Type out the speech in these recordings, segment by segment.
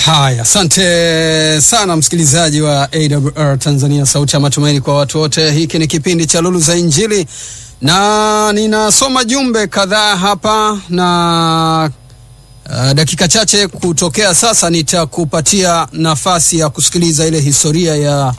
Haya, asante sana msikilizaji wa AWR Tanzania, sauti ya matumaini kwa watu wote. Hiki ni kipindi cha Lulu za Injili na ninasoma jumbe kadhaa hapa na uh, dakika chache kutokea sasa nitakupatia nafasi ya kusikiliza ile historia ya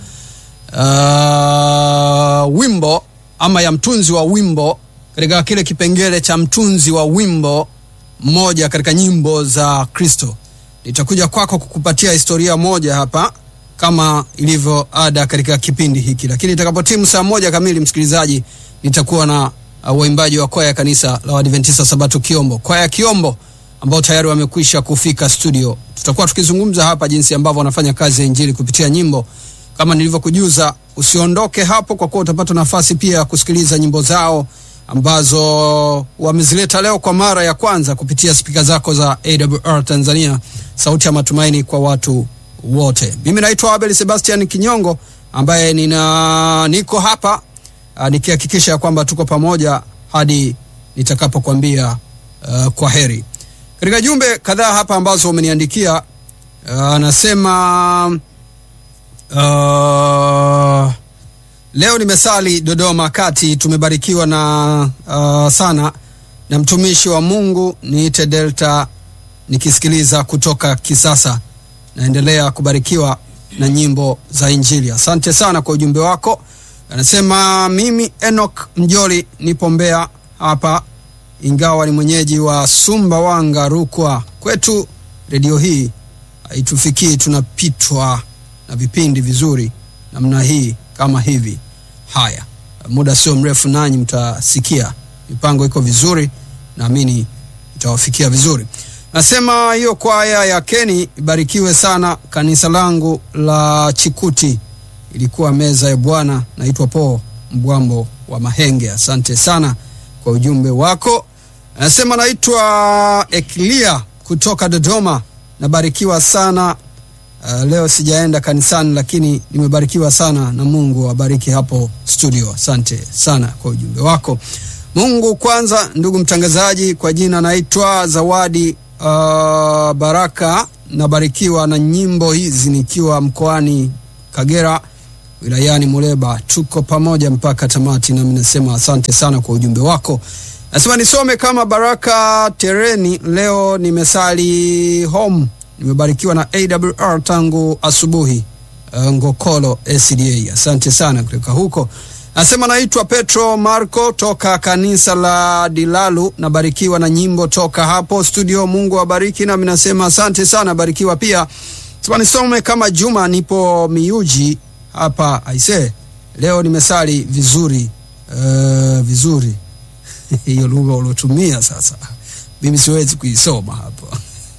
uh, wimbo ama ya mtunzi wa wimbo katika kile kipengele cha mtunzi wa wimbo mmoja katika nyimbo za Kristo. Nitakuja kwako kukupatia historia moja hapa kama ilivyo ada katika kipindi hiki, lakini itakapotimu saa moja kamili, msikilizaji, nitakuwa na uh, waimbaji wa kwaya ya kanisa la Waadventista Sabato Kiombo, kwaya ya Kiombo ambao tayari wamekwisha kufika studio. Tutakuwa tukizungumza hapa jinsi ambavyo wanafanya kazi ya injili kupitia nyimbo. Kama nilivyokujuza, usiondoke hapo, kwa kuwa utapata nafasi pia ya kusikiliza nyimbo zao ambazo wamezileta leo kwa mara ya kwanza kupitia spika zako za AWR Tanzania, sauti ya matumaini kwa watu wote. Mimi naitwa Abel Sebastian Kinyongo ambaye nina niko hapa uh, nikihakikisha ya kwamba tuko pamoja hadi nitakapokuambia uh, kwa heri. Katika jumbe kadhaa hapa ambazo umeniandikia anasema uh, uh, Leo nimesali Dodoma kati, tumebarikiwa na uh, sana na mtumishi wa Mungu niite Delta, nikisikiliza kutoka Kisasa. Naendelea kubarikiwa na nyimbo za Injili. Asante sana kwa ujumbe wako. Anasema mimi Enoch Mjoli nipo Mbeya hapa, ingawa ni mwenyeji wa Sumbawanga, Rukwa. Kwetu redio hii haitufikii, tunapitwa na vipindi vizuri namna hii kama hivi. Haya, muda sio mrefu nanyi mtasikia mipango iko vizuri, naamini itawafikia vizuri. Nasema hiyo kwaya ya Keni ibarikiwe sana. Kanisa langu la Chikuti ilikuwa meza ya Bwana. Naitwa Po Mbwambo wa Mahenge. Asante sana kwa ujumbe wako. Anasema naitwa Eklia kutoka Dodoma, nabarikiwa sana Uh, leo sijaenda kanisani lakini nimebarikiwa sana na Mungu awabariki hapo studio. Asante sana kwa ujumbe wako. Mungu kwanza, ndugu mtangazaji, kwa jina naitwa Zawadi uh, Baraka, nabarikiwa na nyimbo hizi nikiwa mkoani Kagera wilayani Muleba. Tuko pamoja mpaka tamati, nami nasema asante sana kwa ujumbe wako. Nasema nisome kama Baraka Tereni, leo nimesali home nimebarikiwa na AWR tangu asubuhi. Uh, Ngokolo SDA, asante sana kutoka huko. Nasema naitwa Petro Marco toka kanisa la Dilalu, nabarikiwa na nyimbo toka hapo studio. Mungu awabariki, nami nasema asante sana, barikiwa pia. Sema nisome kama Juma, nipo Miuji hapa aise, leo nimesali vizuri. Uh, vizuri hiyo lugha uliotumia sasa, mimi siwezi kuisoma hapo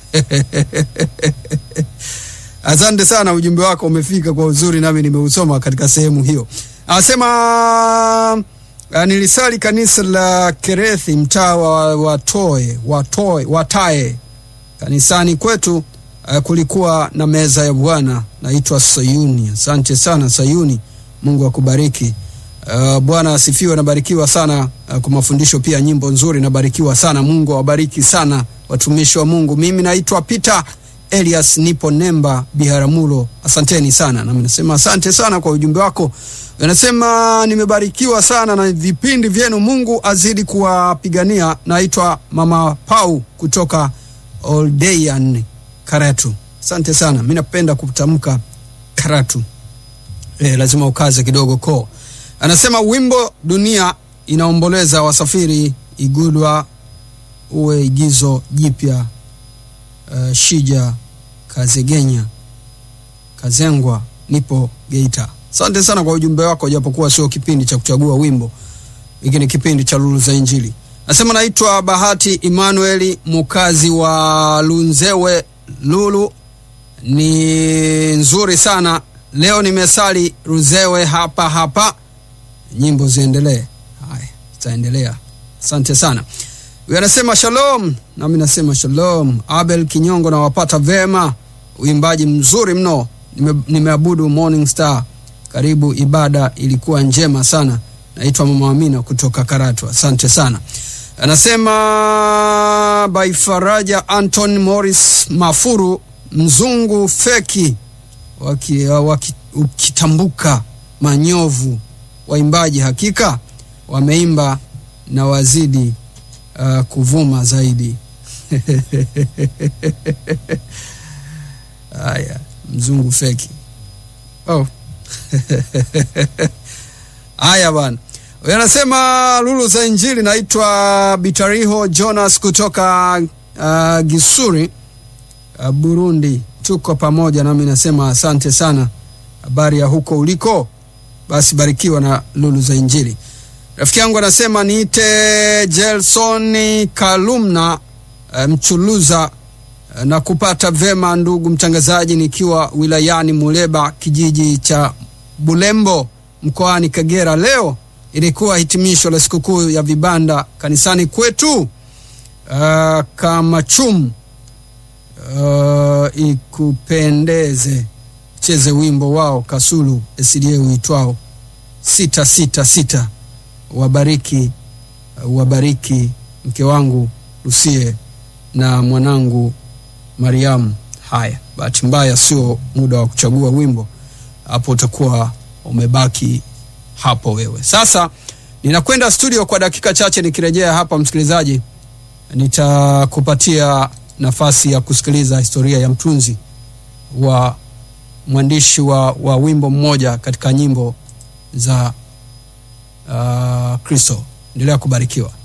Asante sana, ujumbe wako umefika kwa uzuri, nami nimeusoma katika sehemu hiyo. Anasema nilisali kanisa la Kerethi, mtaa wa Watoe, Watoe, Watae. Kanisani kwetu uh, kulikuwa na meza ya Bwana, naitwa Sayuni. Asante sana Sayuni, Mungu akubariki. Uh, Bwana asifiwe. Nabarikiwa sana uh, kwa mafundisho pia, nyimbo nzuri, nabarikiwa sana. Mungu awabariki sana watumishi wa Mungu. Mimi naitwa Peter Elias, nipo Nemba Biharamulo. Asanteni sana, nami nasema asante sana kwa ujumbe wako. Anasema nimebarikiwa sana na vipindi vyenu, Mungu azidi kuwapigania. Naitwa Mama Pau kutoka Oldeyan, Karatu. Asante sana, mi napenda kutamka Karatu. E, lazima ukaze kidogo ko. Anasema wimbo dunia inaomboleza wasafiri igulwa uwe igizo jipya. Uh, Shija Kazegenya Kazengwa, nipo Geita. Asante sana kwa ujumbe wako, japokuwa sio kipindi cha kuchagua wimbo, hiki ni kipindi cha Lulu za Injili. Nasema naitwa Bahati Emmanuel, mukazi wa Lunzewe. Lulu ni nzuri sana leo, nimesali Ruzewe hapa hapa. Nyimbo ziendelee. Haya, zitaendelea. Asante sana. Huyu anasema shalom, nami nasema shalom. Abel Kinyongo, nawapata vema, uimbaji mzuri mno. Nime, nimeabudu Morning Star, karibu, ibada ilikuwa njema sana. Naitwa Mama Amina kutoka Karatu, asante sana. Anasema by Faraja Anton Morris Mafuru mzungu feki waki, waki, ukitambuka manyovu waimbaji hakika wameimba na wazidi uh, kuvuma zaidi haya mzungu feki oh. haya bana Huyu anasema lulu za injili naitwa bitariho jonas kutoka uh, gisuri uh, burundi tuko pamoja nami nasema asante sana habari ya huko uliko basi barikiwa na lulu za injili rafiki yangu anasema niite jelsoni kalumna uh, mchuluza uh, na kupata vema ndugu mtangazaji nikiwa wilayani muleba kijiji cha bulembo mkoani kagera leo ilikuwa hitimisho la sikukuu ya vibanda kanisani kwetu uh, kamachum uh, ikupendeze cheze wimbo wao kasulu sda uitwao sita sita sita wabariki uh, wabariki mke wangu lusie na mwanangu mariamu haya bahati mbaya sio muda wa kuchagua wimbo hapo utakuwa umebaki hapo wewe sasa ninakwenda studio kwa dakika chache nikirejea hapa msikilizaji nitakupatia nafasi ya kusikiliza historia ya mtunzi wa mwandishi wa, wa wimbo mmoja katika nyimbo za uh, kristo endelea kubarikiwa